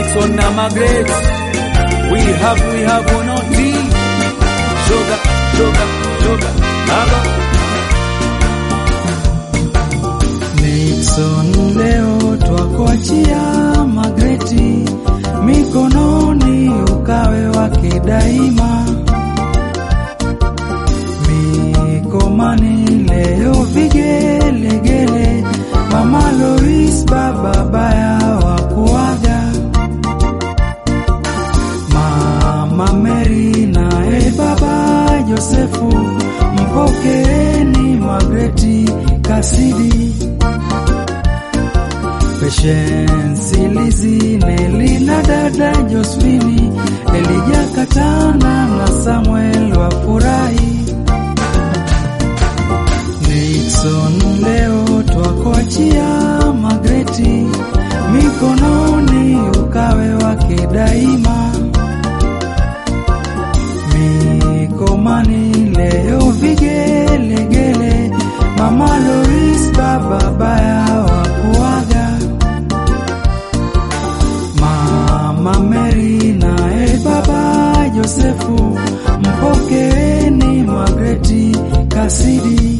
Nixon na Margaret. We have, we have one on tea. Sugar, sugar, sugar. Aba. Nixon, leo twakuachia Magreti mikononi, ukawe wake daima. Mikomani leo vigelegele, mama Lois, baba baya wa kuaga, mama Mary naye baba Josefu, mpokeeni Magreti Kasidi. Patience Lizi Neli na dada Josephine Elija Katana na Samuel wafurahi. Nixon leo twakuachia Magreti mikononi, ukawe wake daima. Mikomani leo vigelegele, mama Lois baba baya wa kuaga Mama Mary naye baba Josefu, mpokeeni Magreti Kasidi.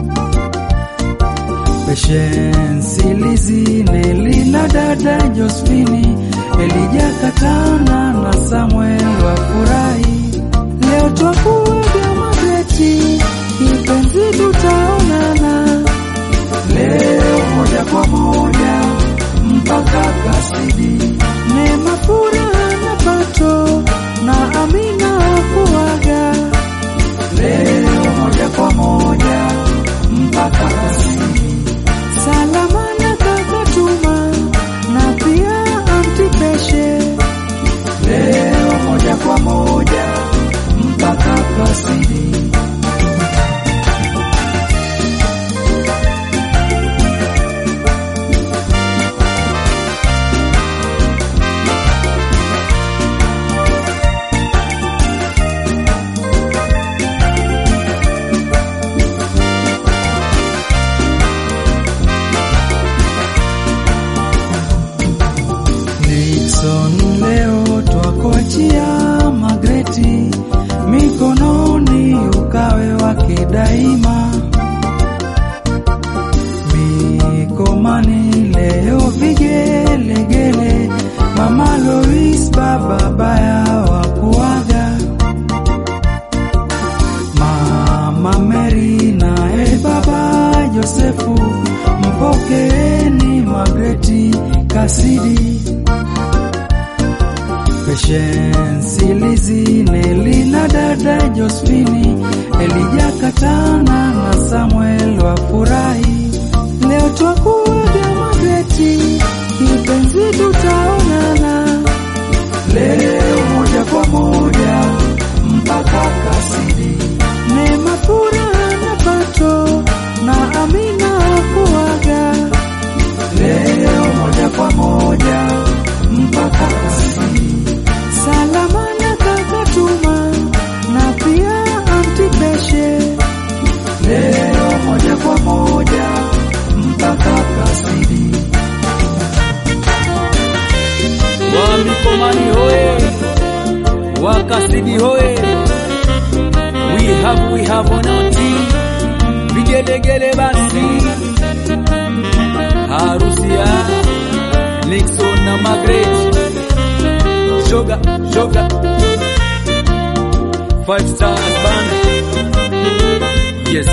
Patience Lizi Neli na dada Josephine Elija Katana na Samuel wafurahi. Leo twakuaga Magreti, kipenzi tutaonana leo moja kwa moja mpaka Kasidi. Neema, furaha na pato na Amina kuaga leo moja kwa moja mpaka Kasidi. Salama na kaka Tuma na pia anti Peshe leo moja kwa moja mpaka Kasidi. Nixon, leo twakuachia Magreti mikononi, ukawe wake daima. Mikomani leo vigelegele, mama Lois baba baya wa kuaga, mama Mary naye baba Josefu, mpokeeni Magreti Kasidi. Patience Lizi Neli na dada Josephine Elija Katana na Samuel wafurahi. Leo twakuaga Magreti, kipenzi tutaonana leo moja kwa moja mpaka Kasidi. Neema, furaha na pato na Amina kuaga leo moja kwa moja mpaka Kasidi. Salama na kaka Tuma na pia anti Peshe leo moja kwa moja mpaka Kasidi. Wa Mikomani hoye. Wa Kasidi hoye. We have, we have one on tea. Vigelegele basi. Harusi ya Nixon na Margaret. Sugar, sugar. Five stars band. Yes.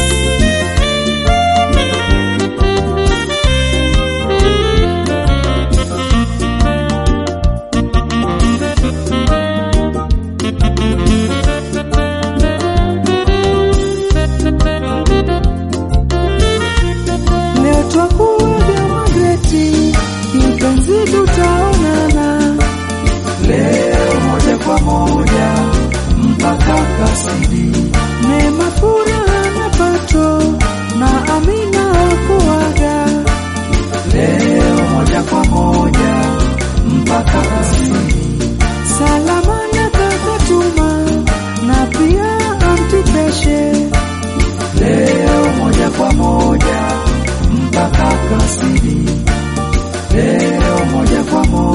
Leo twakuaga Magreti, kipenzi tutaonana leo moja kwa moja mpaka Kasidi. Neema, furaha na pato na Amina kuaga leo moja kwa moja mpaka Kasidi. Salama na kaka Tuma na pia anti Peshe leo moja kwa moja mpaka Kasidi, leo moja kwa moja